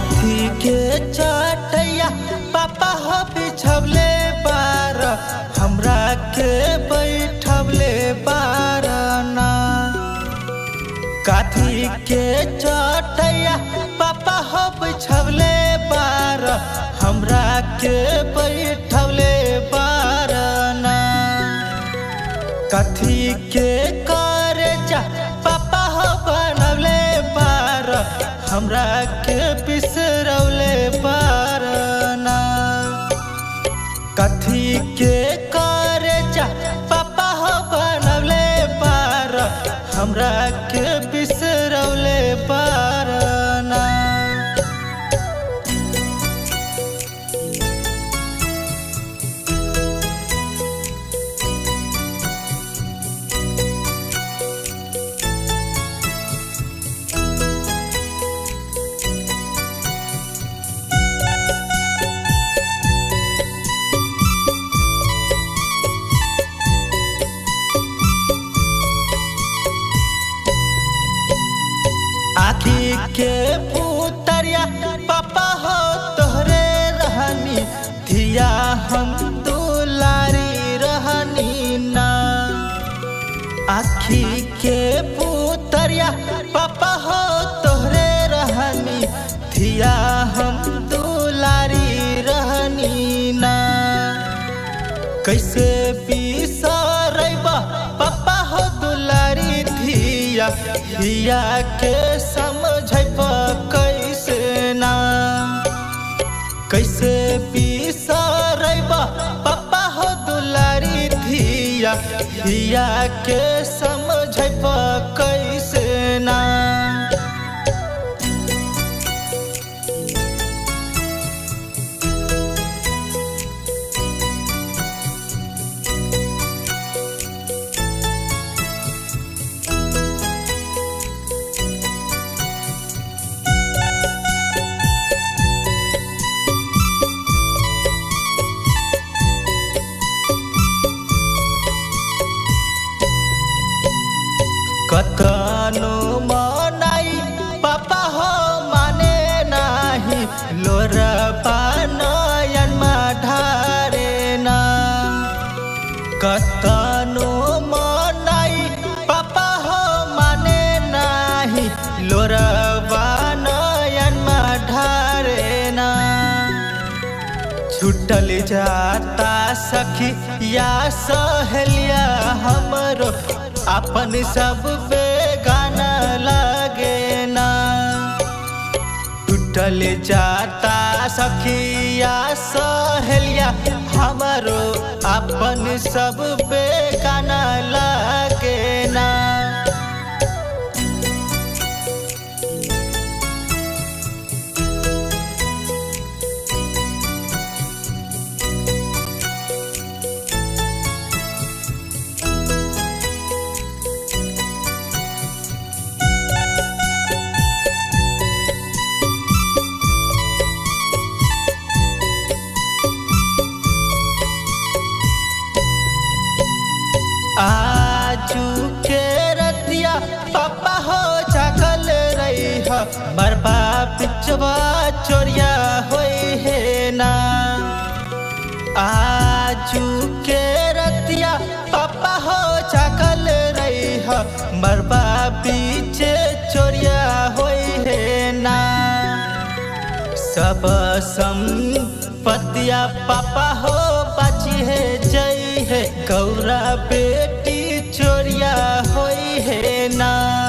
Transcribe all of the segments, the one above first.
काथी के चटैया पापा हो बिछवले बार हमरा के बैठवले बार ना काथी के चटैया पापा हो बिछवले बार हमरा के बैठवले बार ना कथी के करे जा पापा हो बनवले बार हमरा के बिसरौले बार ना कथी के करे जा पापा हो बनवले बार हमरा के बिसरौले बार ना आखी के पुतरिया पापा हो तोहरे रहनी धिया हम दुलारी रहनी ना आखी के पुतरिया पापा हो तोहरे रहनी धिया हम दुलारी रहनी ना कैसे बिसरैबा पापा हो दुलारी धिया धिया के समझैब कैसे ना कैसे बिसरैबा पापा हो दुलारी धिया धिया के समझैब कैसे ना कतनो मनाई पापा हो माने नाही लोरपा नयनमा ढारे ना कतनो मनाई पापा हो माने नाही लोरबा नयनमा ढारे ना छुटल जाता सखी या सहेलिया हमरो अपन सब पे गाना लगे ना टूटल जाता सखी या सहेलिया हमरो अपन सब पे गाना लगे ना आजू के रतिया पापा हो जागल रही हो बरबा पिचवा चोरिया होई है ना आजू के रतिया पापा हो जागल रही हो बरबा पीछे चोरिया होई है ना सब संपत्तिया पापा हो बाची है जई है गौरा बेटी चोरिया होई है ना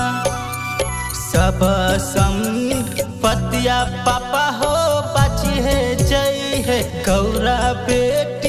सब संपत्तिया पापा हो बाची है जई है गौरा बेटी